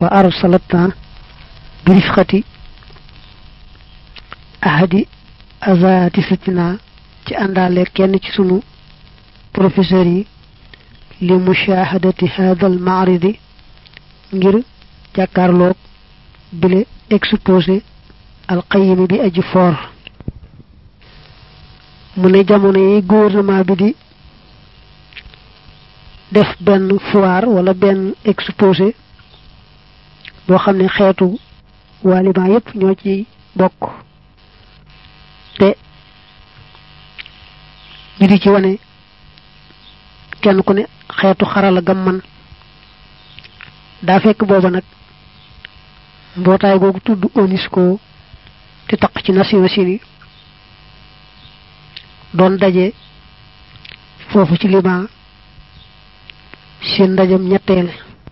wa arsalatna bi rifqati ahadi azatisatina ci àndaale kenn ci sunu professeur yi li mushahadati hadha al ma'ridi ngir jàkkaarloog bile exposé al qayyim bi aji for mu ne jamono yi gouvernement bi di def benn foire wala benn exposé boo xam ne xeetu waliban yépp ñoo ci bokk te ñu di ci wane kenn ku ne xeetu xarala gam man daa fekk booba nag mbootaay googu tudd UNESCO te taq ci Nations Unies doon daje foofu ci Liban seen ndajam ñetteel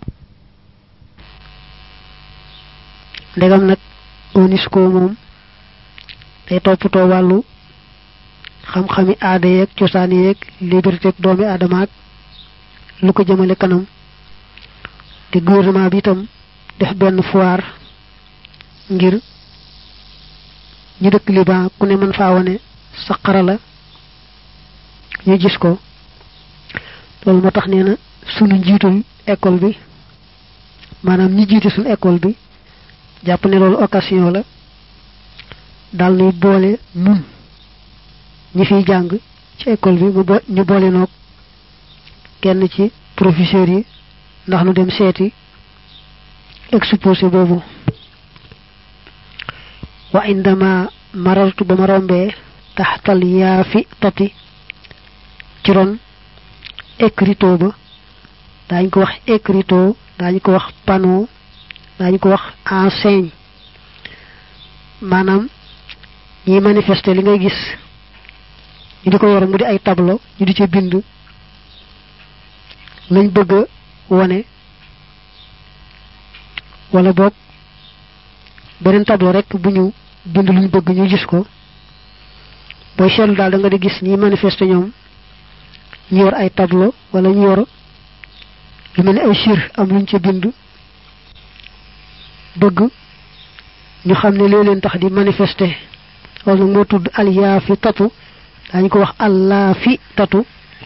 ndegam nag UNESCO moom day toppatoo wàllu xam-xami aada yeeg cosaan yeeg liberté ak doomi aadama ak lu ko jëmale kanam te gouvernement bi itam def benn foire ngir ñu dëkk Liban ku ne mën faa wane sa xarala ñu gis ko loolu moo tax nee na sunu njiitul école bi maanaam ñi jiite sunu école bi jàpp ne loolu occasion la daal nuy boole nun ñi fiy jàng ci école bi mu bo ñu boole noog kenn ci professeur yi ndax nu dem seeti exposé boobu wa indama marartu ba ma rombee taxtal yaa fi tati ci ron écriteau ba daañu ko wax écriteau daañu ko wax panneau daañu ko wax enseigne maanaam ñiy manifester li ngay gis ñu di ko yor mu di ay tableau ñu di ci bind lañ bëgg a wone wala boog beneen tableau rek bu ñu bind luñ bëgg ñu gis ko booy seetlu daal da nga di gis ñi manifester ñoom ñu yor ay tableau wala ñu yor lu mel ni ay sir am luñ ca bind bëgg ñu xam ne loo leen tax di manifester loolu nag moo tudd alyaa fi tatu daañu ko wax allah fi tatu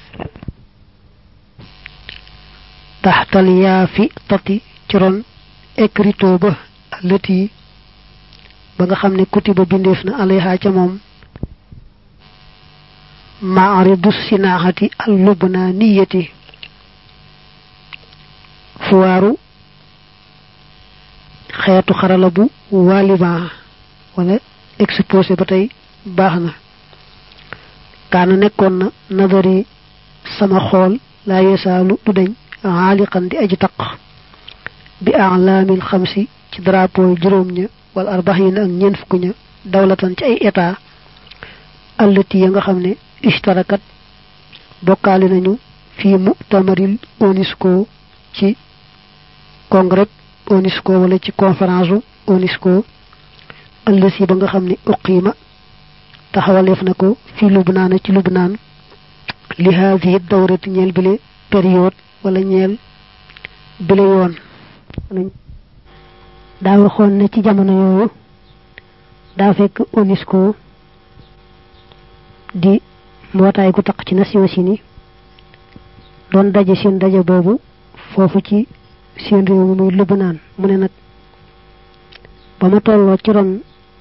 taxtal yaa fi tati ci ron écriteau ba lëti ba nga xam ne kutiba bindeef na alayha ca moom maaridu sinaaxati al lubnaaniyati fuwaaru xeetu xarala bu waa Liban wala exposé ba tey baax na kaana nekkoon na nadari sama xool laa yesaalu du dañ xaaliqan di aji taq bi alaamil xamsi ci drapeau juróom ña wala arbaxina ak ñeent fukk ña dawlatan ci ay état allati ya nga xam ne ishtarakat bokkaale nañu fii mutamaril UNESCO ci congrès UNESCO wala ci conférence UNESCO ëllësi ba nga xam ne uqiima taxawaleef na ko fi lubnaan ci lubnaan li haadihi dawrati ñeel bile période wala ñeel bile yoon daa waxoon ne ci jamono yooyu daa fekk UNESCO di mbootaay gu taq ci Nations Unies doon daje seen daje boobu foofu ci seen réew mi muy Lubnaan mu ne nag ba ma tolloo ci ron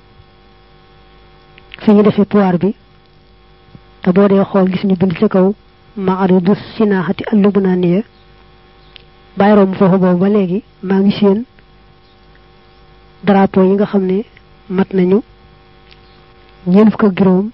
fi ñu defee pouvoir bi te boo dee xool gis ñu bind ci kaw maaridu sinaaxati al lubnaaniya bàyyi romb foofu boobu ba léegi maa ngi seen drapeau yi nga xam ne mat nañu ñeent fukk ak juróom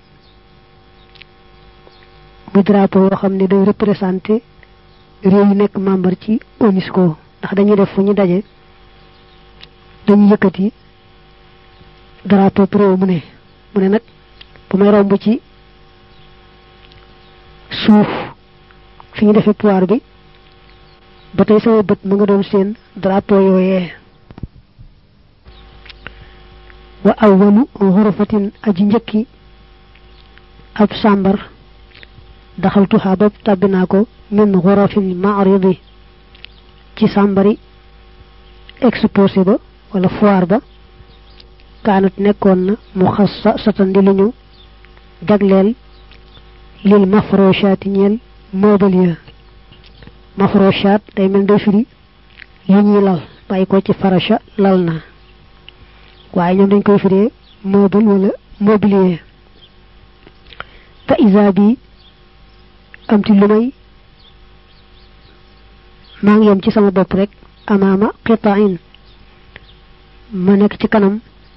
muy drapeau yoo xam ne day représenté réew yu nekk membre ci UNESCO ndax dañuy def fu ñu daje dañu yëkkati drapeau pro mu ne mu ne nag bu may romb ci suuf fi ñu defee pouvoir bi ba tey sama bët mu nga doon seen drapeau yooyee wa awwalu xurafatin aji njëkki ab sàmbar daxaltuha bopp tàbbi naa ko min xurafil maaridi ci sàmbari exposé ba wala foire ba kaanat nekkoon na mu xas sa satan di lu ñu jagleel lil mafroshaati ñeel moobal ya mafroshaat day mel day firi yu ñuy lal bàyyi ko ci farasha lal na waaye ñoom dañ koy firee moobal wala mobilier fa isa bi am ci lu may maa ngi yem ci sama bopp rek amaama qitain ma nekk ci kanam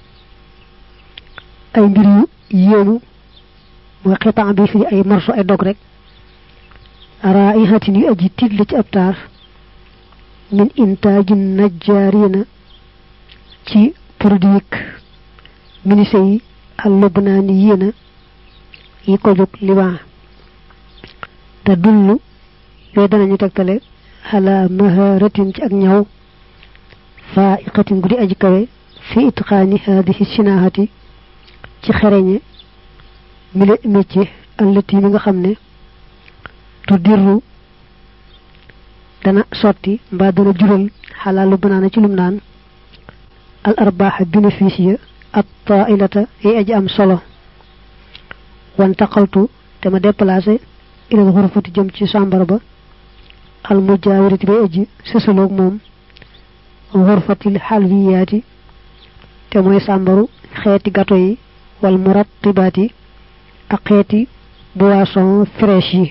ay mbir yu yéenu mooy xitaan bi fii ay morso ay dog rek raihatin yu aji tigle ci ab taar min intaajin najjaarina ci produit ministre yi al lubnaani yéena yi ko jóg liban te dullu yooyu danañu tegtale xala maharatin ci ak ñaw faiqatin gudi aji kawe fi itqaani haadihi sinaahati ci xereñe mi le métier allati mi nga xam ne tu dirru dana sotti mbaa dana jural xalaalu banaana ci lum naan al arbaaxa bénéfice ya at taailata yi aji am solo wantaqaltu te ma déplacé ilal xurfati jëm ci sàmbar ba al mujaawirati bay aji sësaloog moom xurfatil xalwiyaati te mooy sàmbaru xeeti gato yi wal murattibaat yi ak xeeti boisson fraîche yi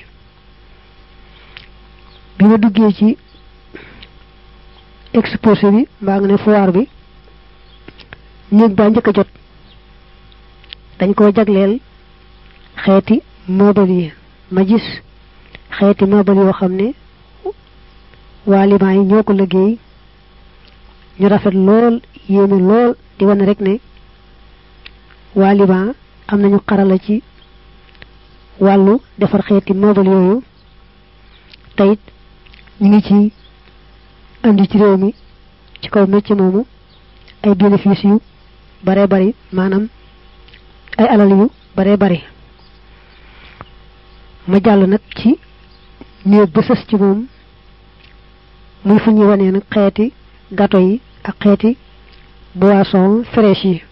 bi ma duggee ci exposé bi mbaa nga ne foire bi néeg baa njëkk a jot dañ koo jagleel xeeti meuble yi ma gis xeeti meuble yoo xam ne waa liban yi ñoo ko liggéey ñu rafet lool yéeme lool di wane rek ne waa liban am nañu xarala ci wàllu defar xeeti meuble yooyu teyit ñu ngi ci andi ci réew mi ci kaw métier moomu ay bénéfice yu bare bari maanaam ay alal yu bare bari ma jàll nag ci néeg ba sës ci moom muy fu ñuy wanee nag xeeti gâteau yi ak xeeti boisson fraîche yi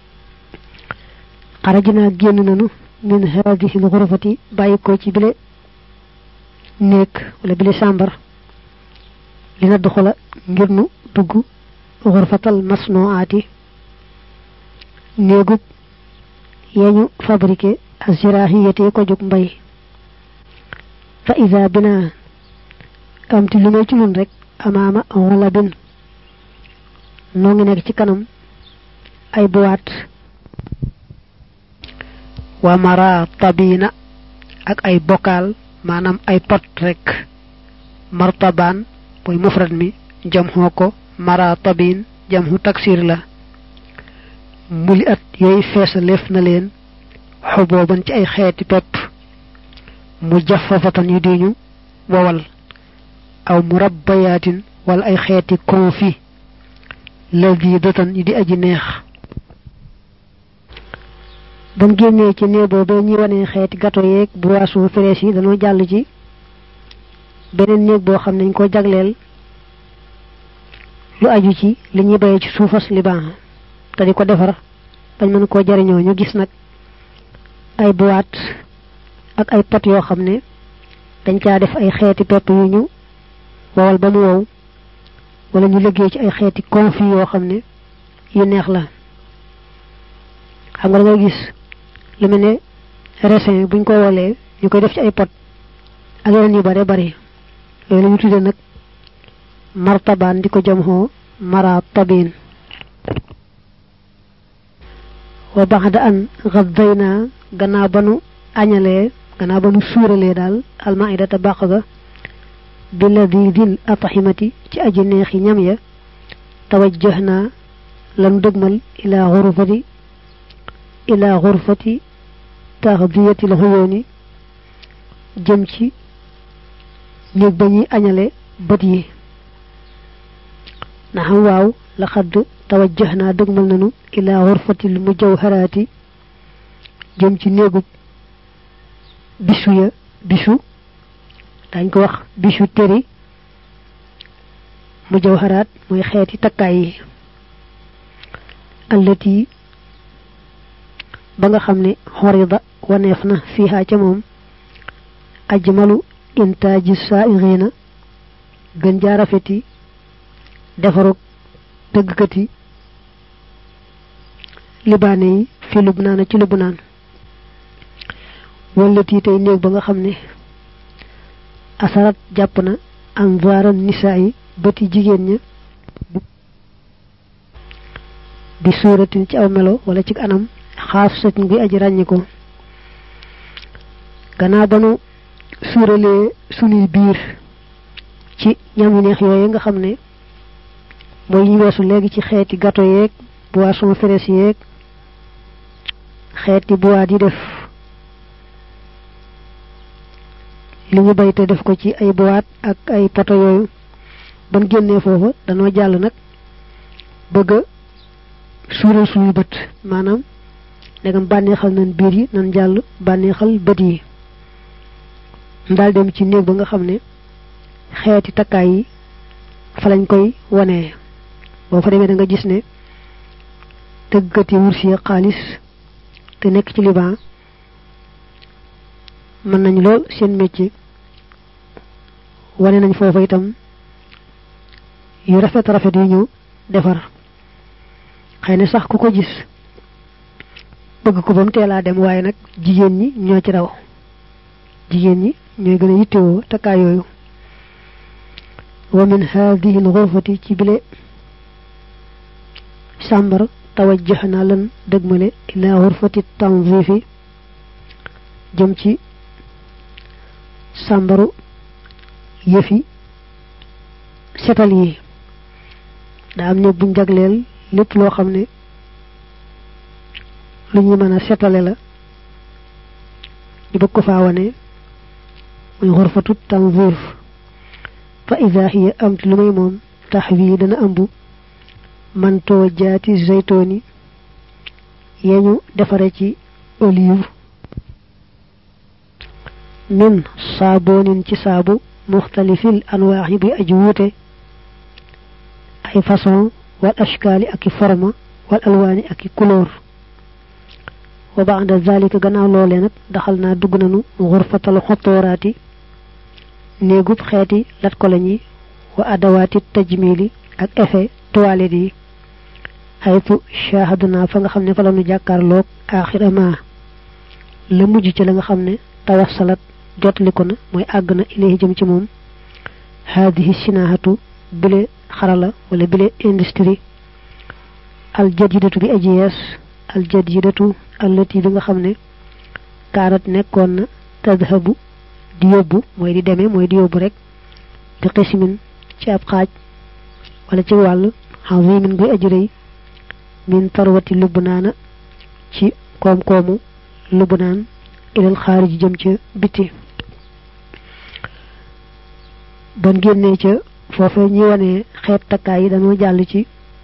xarajinaa génn nanu min hadihi l xurfati bàyyi ko ci bile néeg wala bile sàmbar li na doxala ngir nu dugg xurfatal masnoaati néegub yeñu fabriqué azirahiyati ko jóg mbay fa ida bina am ti lu may ci nun rek amaama wala bin noo ngi nekk ci kanam ay boîte wa mara tabina ak ay bokaal maanaam ay pot rek martabaan mooy mufrad mi jam xoo ko mara tabin jam xu taksir la muli at yooyu feesaleef na leen xobooban ci ay xeeti pepp mu jafafatan yu diñu wowal aw murabbayaatin wala ay xeeti konfi ladidatan yu di aji neex ba mu génnee ci néeg boobu ñuy wane xeeti gâteau yeeg boisson fraîche yi dañoo jàll ci beneen néeg boo xam ne ñu ko jagleel lu aju ci li ñuy bayee ci suufas liban te di ko defar bañ mën koo jariñoo ñu gis nag ay boîte ak ay pot yoo xam ne dañ caa def ay xeeti pepp yu ñu wowal ba mu wow wala ñu liggéey ci ay xeeti confit yoo xam ne yu neex la xam nga da ngay gis lu mel ne raisin buñ ko wolee ñu koy def ci ay pot ak yeneen yu bare bari yooyu la ñu tudde nag martabaan di ko jam xoo mara tabin wa baxda an gaddayna gannaaw ba nu añalee gannaaw ba nu suuralee daal almaidata bàq ga bi ladidil ataximati ci aji neexi ñam ya tawajjahna lanu dëgmal ila xurfati ila xurfati taxdiyatil xuyooni jëm ci néeg ba ñuy añale bët yi na xam waaw la xadd tawajjahna dëgmal nanu ila xurfatil mujawharaati jëm ci néegub bisu ya bisu dañ ko wax bisu teri mu jawharaat mooy xeeti takkaay yi allati ba nga xam ne xorida waneef na fiihaa ca moom ajmalu intaaji saa'irina gën jaa rafeti defarug tëggkati libaane yi fi lubnaana ci lubnaan wallati tey néeg ba nga xam ne asarat jàpp na anvaaran nisaa yi bëti jigéen ña bi suuratin ci aw melo wala ci anam xaaf satin bi aji ràññi ko gannaaw ba nu suuralee sunuy biir ci ñam yu neex yooyu nga xam ne mooy ñu weesu léegi ci xeeti gâteau yeeg boisson fraîche yeeg xeeti boîte yi def li ñu bay te def ko ci ay boîte ak ay poto yooyu ban génnee foofa danoo jàll nag bëgg a suural suñuy bët maanaam ndegam bànneexal nañ biir yi nan jàll bànneexal bët yi daal dem ci néeg ba nga xam ne xeeti takkaay yi fa lañ koy wonee boo fa demee da nga gis ne tëggkat yi wursi xaalis te nekk ci liban mën nañ lool seen métier wane nañ foofa itam yu rafet rafet yu ñu defar xëy na sax ku ko gis bëgg ko ba mu teelaa dem waaye nag jigéen ñi ñoo ci raw jigéen ñi ñooy gën a yittewoo takkaay yooyu wa min haadihi alxurfati ci bile sàmbar tawajjax naa lan dëgmale ilaa xurfati tanzifi jëm ci sàmbaru yëfi setal yi daa am ne buñ jagleel lépp loo xam ne lu ñu mën a setale la ñu bëgg ko faa wane muy xurfatu tanzif fa ida hiya am lu may moom tax wii dana ëmb mantoo jaati zeytooni yeñu defare ci olive min saaboonin ci saabu muxtalifil anwaax yi bi aji wuute ay façon wal ashkaali ak i forma wal alwaani ak i couleur wa ba'da zalika gannaaw loolee nag daxal naa dugg nanu xurfatal xotooraati néegub xeeti lat ko lañi wa adawaati tajmili ak effet toilette yi xaytu shahaduna fa nga xam ne fa la nu jàkkaarloog axira ma la mujj ci la nga xam ne tawassalat jotli ko na mooy àgg na ilayhi jëm ci moom haadihi sinaahatu bile xarala wala bile industrie aljadidatu bi aji yees aljadidatu allati bi nga xam ne kaanat nekkoon na tadhabu di yóbbu mooy di demee mooy di yóbbu rek bi xismin ci ab xaaj wala ci wàll xazimin guy aji rëy min tarwati lubnaana ci koom-koomu lubnaan ilal xaariji jëm ca biti ban génnee ca foofa ñi wane xeet takkaay yi dañoo jàll ci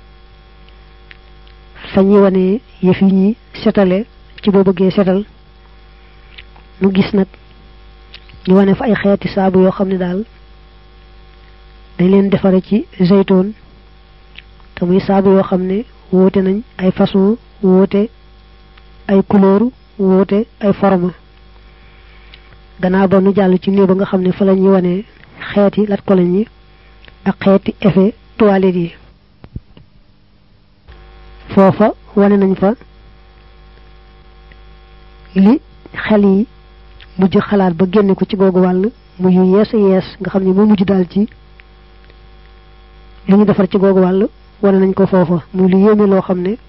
fa ñi wane yëf yi ñi setale ci boo bëggee setal nu gis nag ñu wane fa ay xeeti saabu yoo xam ne daal dañ leen defare ci zeytoon te muy saabu yoo xam ne woote nañ ay façon woote ay couleur woote ay forme gannaaw ba nu jàll ci néeg ba nga xam ne fa la ñuy wane xeeti lat ko lañ yi ak xeeti effet toilette yi foofa wane nañ fa li xel yi mujj xalaat ba génne ko ci googu wàll mu yu yees a yees nga xam ne moo mujj daal ci li ñu defar ci googu wàll wane nañ ko foofa muy lu yéeme loo xam ne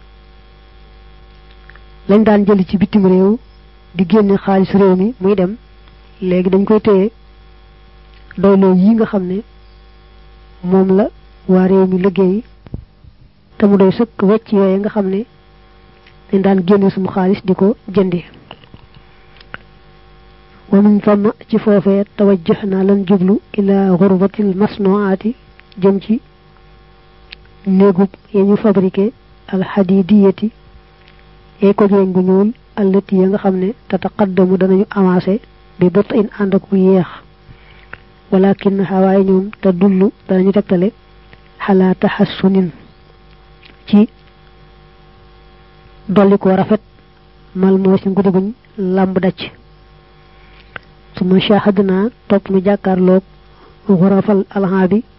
lañ daan jëli ci bitim réew di génne xaalis réew mi muy dem léegi dañ koy téye doyloo yi nga xam ne moom la waa réew mi liggéey te mu doy sëkk wecc yooye nga xam ne dañ daan génne sumu xaalis di ko jëndi wa min famma ci foofee tawajjah naa lan jublu ila xurbatil masnuaati jëm ci néegub ya ñu fabriqué alxadidiyati yay ko jeeñ bu ñuul allati ya nga xam ne tataqaddamu danañu avancé bi bët in ànd ak bu yeex walakin xawaaye ñoom te dullu danañu tegtale xalaa taxassunin ci dolli ko rafet mal moo si ngudi guñ làmb dacc su ma shahadna topp nu jàkkaarloog xurafal alxaa bi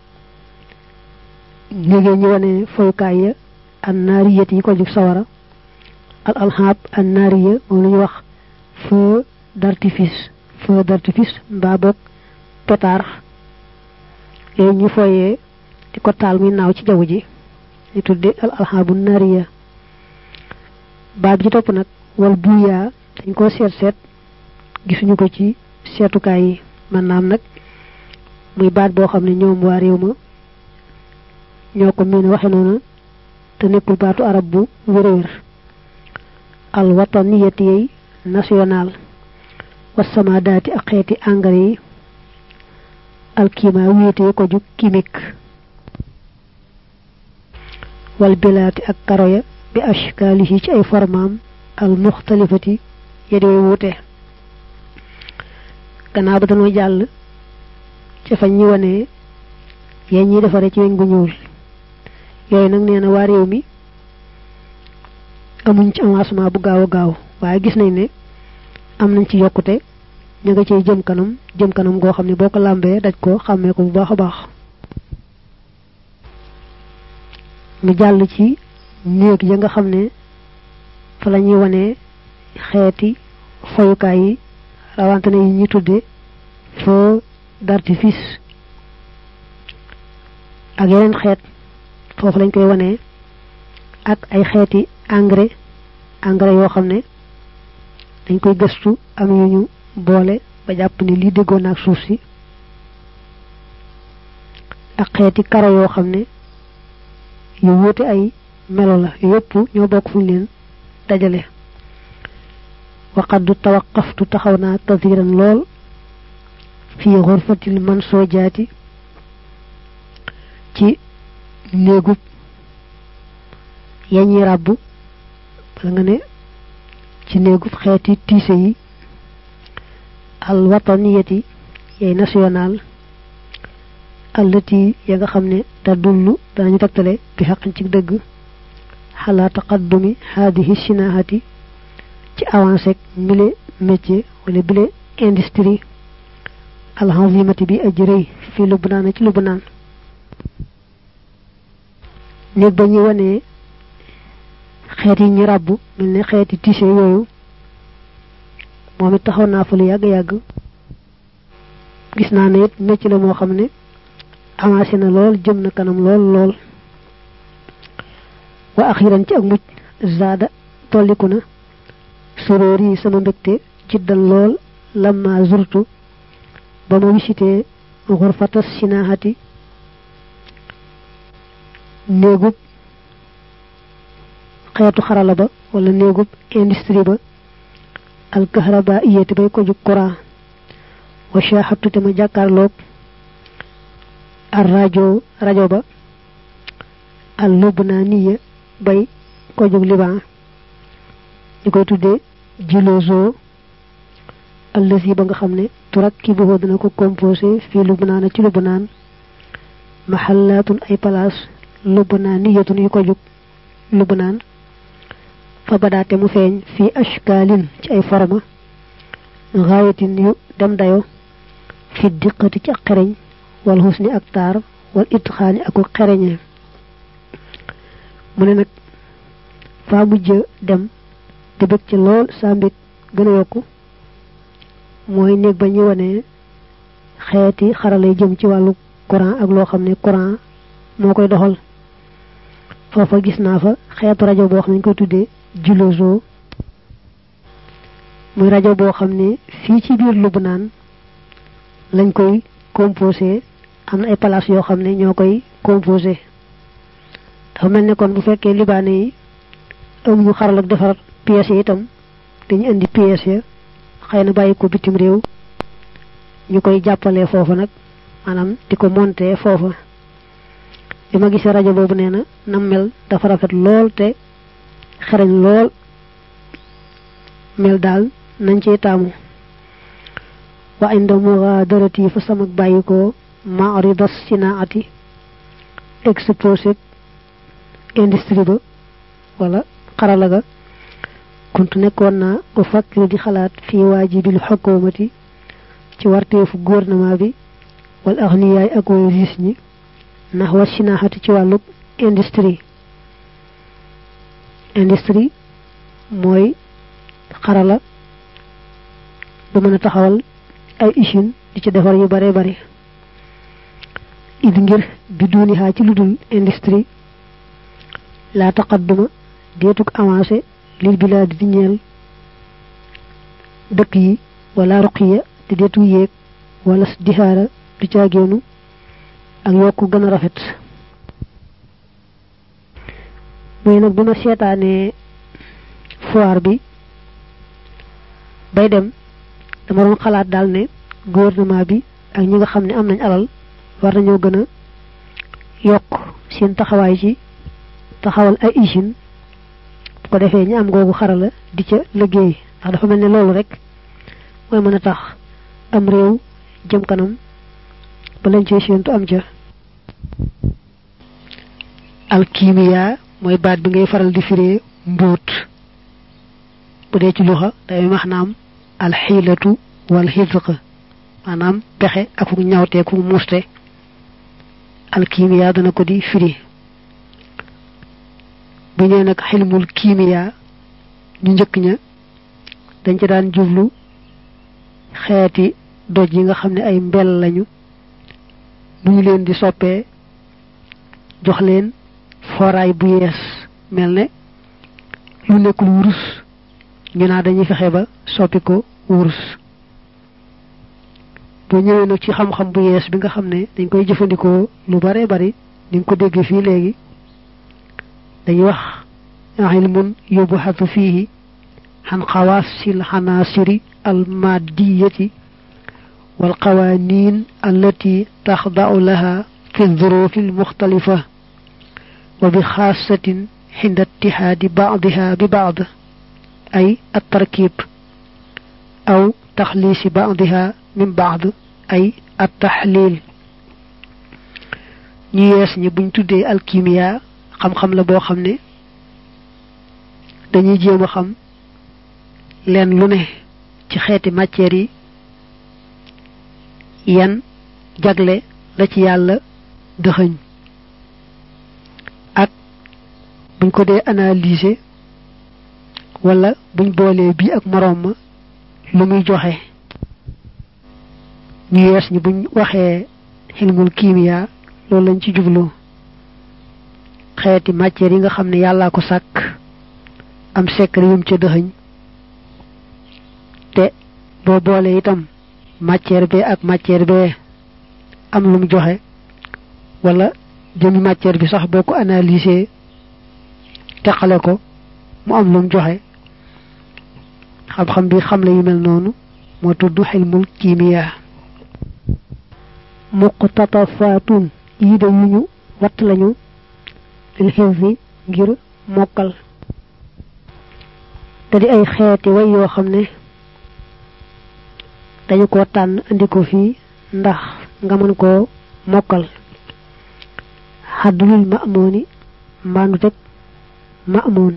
léegi ñu wane foyukaay ya an naariyat yi ko jug sawara al alxaab an naariya moom la ñuy wax feu d'artifice feu d'artifice mbaa boog pétard yooyu ñu foyee di ko taal muy naaw ci jaww ji ñu tudde al alxaabu naariya baab ji topp nag wal buyaa dañ ko seet seet gisuñu ko ci seetukaay yi man naam nag muy baat boo xam ne ñoom waa réew ma ñoo ko miin waxe noonu te nekkul baatu arab bu wér-wér al wataniyati yey national wasamaadaati ak xeeti engrais yi al kiima wéete ko ju chimique wal bilaati ak karoya bi ashkaalihi ci ay formaam al muxtalifati ya di wuute gannaaw ba dañoo jàll ci fañ ñi wane yéen ñi defare ci weñ gu ñuul yooyu nag nee na waa réew mi amuñ ci avancement bu gaaw a gaaw waaye gis nañ ne am nañ ci yokkute ñu nga ciy jëm kanam jëm kanam goo xam ne boo ko làmbee daj ko xàmmee ko bu baax a baax mu jàll ci néeg ya nga xam ne fa la ñuy wane xeeti foyukaay yi rawante na yi ñuy tudde feu d'artifice ak yeneen xeet foofu lañ koy wane ak ay xeeti engrais engrais yoo xam ne dañ koy gëstu am yu ñu boole ba jàpp ni lii déggoon ak suuf si ak xeeti karo yoo xam ne yu wuute ay melo la yépp ñoo bokk fuñ leen dajale waqaddu tawaqaftu taxaw naa kasiran lool fi xurfatil man soo jaati ci néegub yañi ràbb bala nga ne ci néegub xeeti tiise yi al wataniyati yay national allati ya nga xam ne te dullu danañu tegtale bi xaqin ci dëgg xalaa taqaddumi haadihi sinahati ci avancé mile métier wala bile industrie alxazimati bi aji rëy fi lubnaan ci lubnaan néeg ba ñu wanee xeet yi ñu ràbb mel ne xeeti tissé yooyu moom it taxaw naa fa lu yàgg-yàgg gis naa ne it métier la moo xam ne avancé na lool jëm na kanam lool lool wa axiran ci ak mucc zaada tolliku na soroor yi sama mbégte jiddan lool lamma zurtu ba ma wisitee xurfata sinahati néegub xeetu xarala ba wala néegub industrie ba alkahraba iyati bay ko jug courant wa shahadtu te ma jàkkaarloog ar rajo rajo ba al lubnaniya bay ko jug liban ñu koy tuddee jilozo allazi ba nga xam ne turakkibuhu dana ko composé fii lubnaan ci lubnaan mahallaatun ay place lubnaaniyatun yu ko jug lubnaan fa badaate mu feeñ fii ashkaalin ci ay forma gaayatin yu dem dayo fi diqati ci ak xereñ wal husni ak taar wal itxaani ak xereñe mu ne nag faa mujj dem te bëgg ci lool saa mbég gën a yokku mooy néeg ba ñu wane xeeti xaralay jëm ci wàllu courant ak loo xam ne courant moo koy doxal foofa gis naa fa xeetu rajo boo xam ne ñu koy tuddee jilozo muy rajo boo xam ne fii ci biir Lubnaan lañ koy composé am na ay place yoo xam ne ñoo koy composé dafa mel ne kon bu fekkee libaane yi amuñu xaral ak defar pièces yi itam dañu indi pièces ya xëy na bàyyi ko bitim réew ñu koy jàppalee foofa nag maanaam di ko monter foofa bi ma gisee rajo boobu nee na nam mel dafa rafet lool te xereñ lool mel daal nañ ciy taamu wa inda mughaadarati fa sama bàyyi ko ma'ridas sinaati exposé industrie ba wala xarala ga kuntu nekkoon naa u fakkiru di xalaat fii waajibil xukumati ci warteefu gouvernement bi wal axniyaay ak way riis ñi ndax war sinaaxati ci wàllub industrie industrie mooy xarala ba mën a taxawal ay usine di ci defar yu bare bare id ngir bi duuni xaa ci ludul industrie la taqadduma deetuk avancé lil bilaadi di ñeel dëkk yi wala ruqiya te deetu yéeg wala dihaara du caageenu ak yokku gën a rafet mooy nag bi ma seetaanee foire bi bay dem dama doon xalaat daal ne gouvernement bi ak ñi nga xam ne am nañ alal war nañoo gën a yokk seen taxawaay ci taxawal ay usine bu ko defee ñi am googu xarala di ca liggéey ndax dafa mel ne loolu rek mooy mën a tax am réew jëm kanam ba lañ cee séentu am ca alkimiya mooy baat bi ngay faral di firee mbóot bu dee ci luxa day maanaam alxiilatu wal xisq maanaam pexe ak fu ñawtee ku muste alkimiya dana ko di firi bu ñëwee nag xilmul kimiya ñu njëkk ña dañ ci daan jublu xeeti doj yi nga xam ne ay mbel lañu bu ñu leen di soppee jox leen foraay bu yees mel ne lu nekkul wurus ñu naa dañuy fexe ba soppi ko wurus boo ñëwee nag ci xam-xam bu yees bi nga xam ne dañ koy jëfandikoo lu bare bari ni nga ko déggee fii léegi dañuy wax ilmun yubuhatu fihi عن خواص العناصر المادية والقوانين التي تخضع لها في الظروف المختلفة وبخاصة عند اتحاد بعضها ببعض أي التركيب أو تخليص بعضها من بعض أي التحليل ñi yees ñi buñ tuddee alkimia xam-xam la boo xam ne dañuy jéem a xam leen lu ne ci xeeti matière yi yan jagle la ci yàlla dëxëñ ak buñ ko dee analyser wala buñ boolee bii ak moroom ma lu muy joxe ñu yees ñi buñ waxee xilmul kiimiya loolu lañ ci jublu xeeti matière yi nga xam ne yàllaa ko sàkk am secret yum ca dëxëñ te boo boole itam matière be ak matière be am lu mu joxe wala jëmi matière bi sax boo ko analyser teqale ko mu am lu mu joxe xam-xam bi xam la yu mel noonu moo tudd xilmul kiimiya muqtatafaatun yi de yu ñu watt lañu lil xifzi ngir mokkal te di ay xeeti way yoo xam ne dañu ko tànn andi ko fii ndax nga mën koo mokkal xaddulul ma'mooni mbaandu teg ma'moon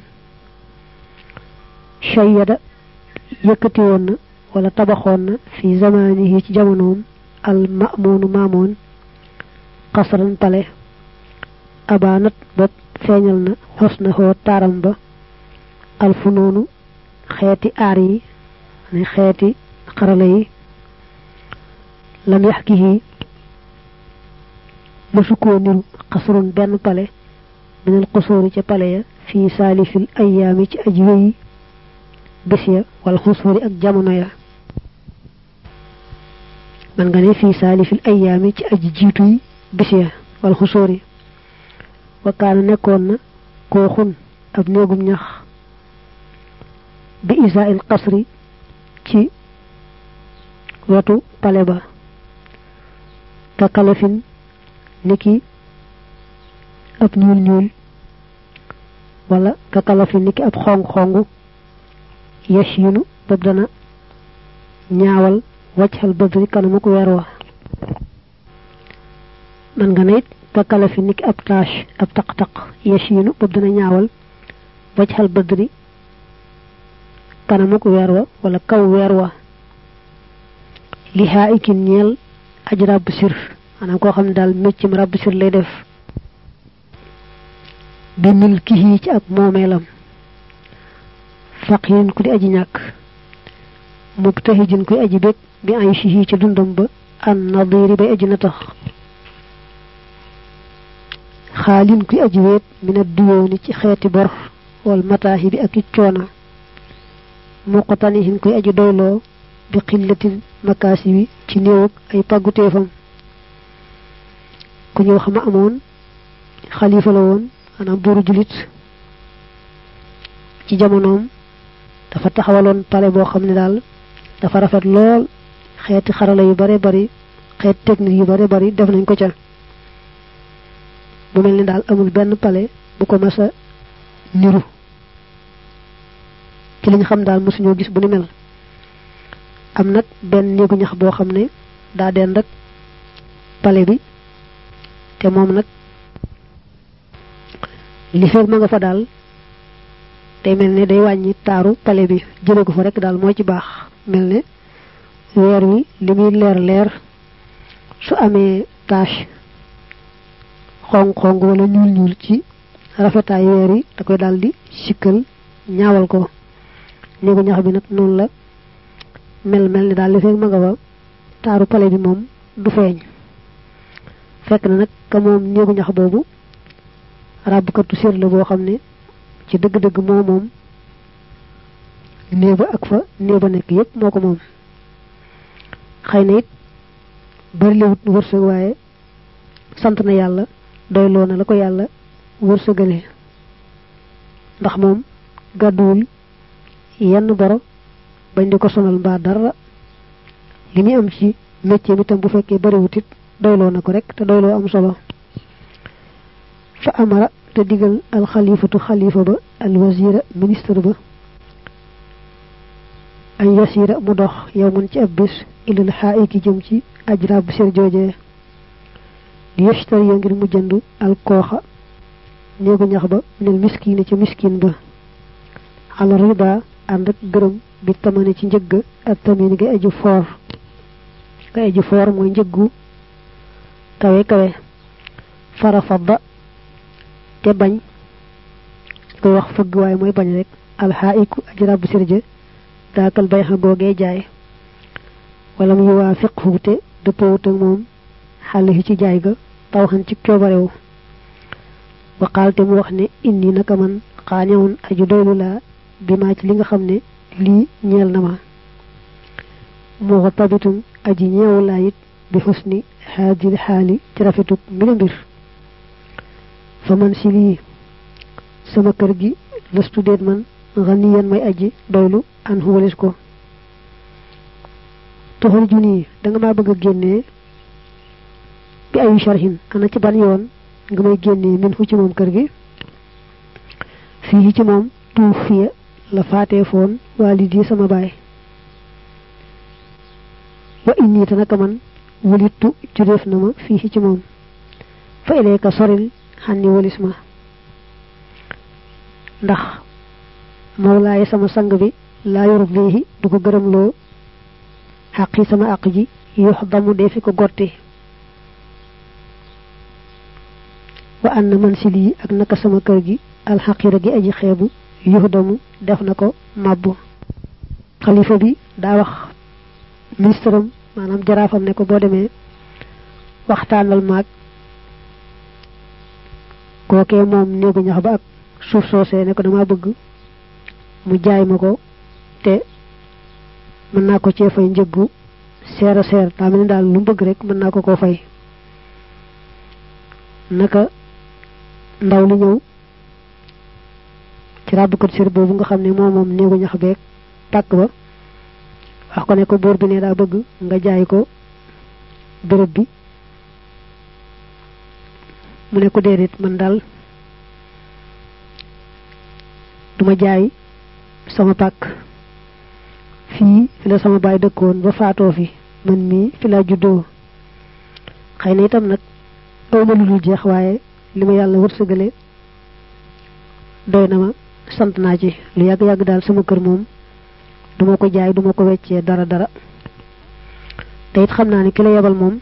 shayyada yëkkati woon na wala tabaxoon na fi zamanihi ci jamonoom al ma'moonu maamoon xasran pale abaanat bopp feeñal na xos na xoo taaram ba alfunoonu xeeti aar yi ne xeeti xarala yi lam yax ki mësu koo niru xasrun benn pale minal xusóori ca pale ya fii saalifil ayaami ci aji wéyi bés ya wala xusóori ak jamono ya man nga ne fii saalifil ayaami ci aji jiituy bés ya wala xusóori wakaana nekkoon na koo xun ab néegum ñax bi isaa il qasri ci wetu pale ba ka kalafin niki ab ñuul ñuul wala ka kalafin niki ab xong xong yesh yunu bob dana ñaawal waccal badri kanamu ko weer wa man nga ne it ka kala fi niki ab tâche ab taq-taq yasiinu bob dana ñaawal waj xal badri kanamuk weer wa wala kaw weer wa li haa ikin ñeel aj ràbb sir maanaam koo xam ne daal méccim ràbb sir lay def bi mil kii ci ak moomeelam faqirin ku di aji ñàkk mubtahijin kuy aji bég bi ay sihi ci dundam ba an nadiri bay aji na tax xaalin kuy aji weet mina duyooni ci xeeti bor wal mataahi bi ak i coona muqtanihin kuy aji doyloo bi xillatil makaasi wi ci néewug ay pàgguteefam ku ñëw xama amoon xalifa la woon maanaam buuru julit ci jamonoom dafa taxawaloon pale boo xam ne daal dafa rafet lool xeeti xarala yu bare bari xeet technique yu bare bari def nañ ko ca mu mel ni daal amul benn pale bu ko masa niru ci liñ xam daal mosuñoo gis bu ni mel am nag benn néegu ñax boo xam ne daa deen rek pale bi te moom nag li fekk ma nga fa daal day mel ne day wàññi taaru pale bi jële ko fa rek daal moo ci baax mel ne weer wi li muy leer leer su amee tache xong xong wala ñuul ñuul ci rafetaay weer yi da koy daal di sikkal ñaawal ko néegu ñax bi nag noonu la mel mel ni daal li fekk ma nga fa taaru pale bi moom du feeñ fekk na nag ka moom néegu ñax boobu ràbbkatu sér la boo xam ne ci dëgg-dëgg moo moom néeba ak fa néeba nekk yépp moo ko moom xëy na it bari liwut wërsëg waaye sant na yàlla doyloo na la ko yàlla wërsëgale ndax moom gàdduwul yenn boro bañ di ko sonal mbaa dara li muy am ci métier bi tam bu fekkee bariwut it doyloo na ko rek te doyloo am solo fa amara te digal alxalifatu xalifa ba alwazira ministre ba an yasira mu dox yow mën ci ab bis ilal xaayiki jëm ci ajra bu sir joojee li yashtari ya ngir mu jënd alkooxa néegu ñax ba nel miskine ci miskin ba ala rida ànd ak gërëm bi tamane ci njëgg ak tamin nga aju foor nga aju foor mooy njëggu kawe kawe farafadda te bañ koy wax fëgg waaye mooy bañ rek alxaayiku aji ràbb sirja daakal bay xa googee jaay wala mu yuwaafiqhu te dëppawut ak moom xale yi ci jaay ga taw xan ci coobarewu waqaal te mu wax ne indi naka man xaañawun aju doylu laa bi maa ci li nga xam ne lii ñeel na ma moo ko tabitum aji ñeewu laa it bi xusni haadil xaali ci rafetug mbir mbir fa man si lii sama kër gi lëstu déet man xaniyan may aji doylu an xuwalis ko toxal ju nii da nga maa bëgg a génnee bi ayu sharhin ana ci ban yoon nga may génnee min fu ci moom kër gi fii ci moom tuuf fiya la faatee foon waalidi sama baay wa inni te naka man wulittu jureef na ma fii ci moom fa ilayka soril xànni walis ma ndax mawlaaye sama sang bi laa yurdihi du ko gërëmloo xaq yi sama àq ji yox damu dee fi ko gotti wa anna man si lii ak naka sama kër gi alxaqira gi aji xeebu yox damu def na ko màbbu xalifa bi daa wax ministre am maanaam jaraafam ne ko boo demee waxtaanal maag kookee moom néegu ñax ba ak suuf soosee ne ko dama bëgg mu jaay ma ko te mën naa ko cee fay njëggu seer a seer daa mel ni daal lu mu bëgg rek mën naa ko koo fay naka ndaw li ñëw ci ràbbkat sér boobu nga xam ne moom moom néegu ñax beeg pàkk ba wax ko ne ko buur bi ne daa bëgg nga jaay ko béréb bi mu ne ko déedéet man daal duma jaay sama pàkk fii fi la sama baay dëkkoon ba faatoo fi man mii fi laa juddoo xëy na itam nag awma lu dul jeex waaye li ma yàlla wërsëgale doy na ma sant naa ci lu yàgg yàgg daal sama kër moom duma ko jaay duma ko weccee dara dara te it xam naa ne ki la yebal moom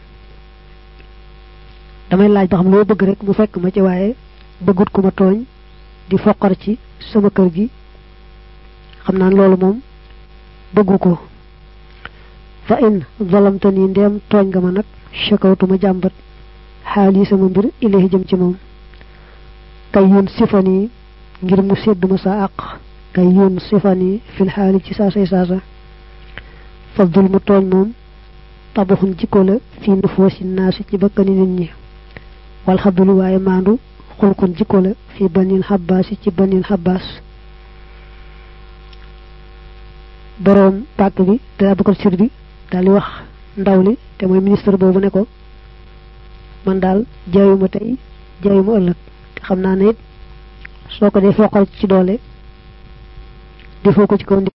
damay laaj ba xam loo bëgg rek mu fekk ma ci waaye bëggut ku ma tooñ di foqar ci sama kër gi xam naa loolu moom bëggu ko fa in zalamtani ndeem tooñ nga ma nag chakawtuma jàmbat xaal yi sama mbir ilahi jëm ci moom kay yoon sifani ngir mu sédd ma sa àq kay yoon sifani fil xaali ci saasay saasa fa zulmu tooñ moom tabaxun jikko la fii nufoosi naasi ci bakkani nit ñi wal xabdulu waaye maandu xulkun jikko la fii banil xabbaasi ci banil xabbaas boroom pàkk bi te abakar sir bi daal di wax ndaw li te mooy ministre boobu ne ko man daal jaayuma tey jaayuma ëllëg te xam naa ne it soo ko dee foqal ci doole defoo ko ci kaw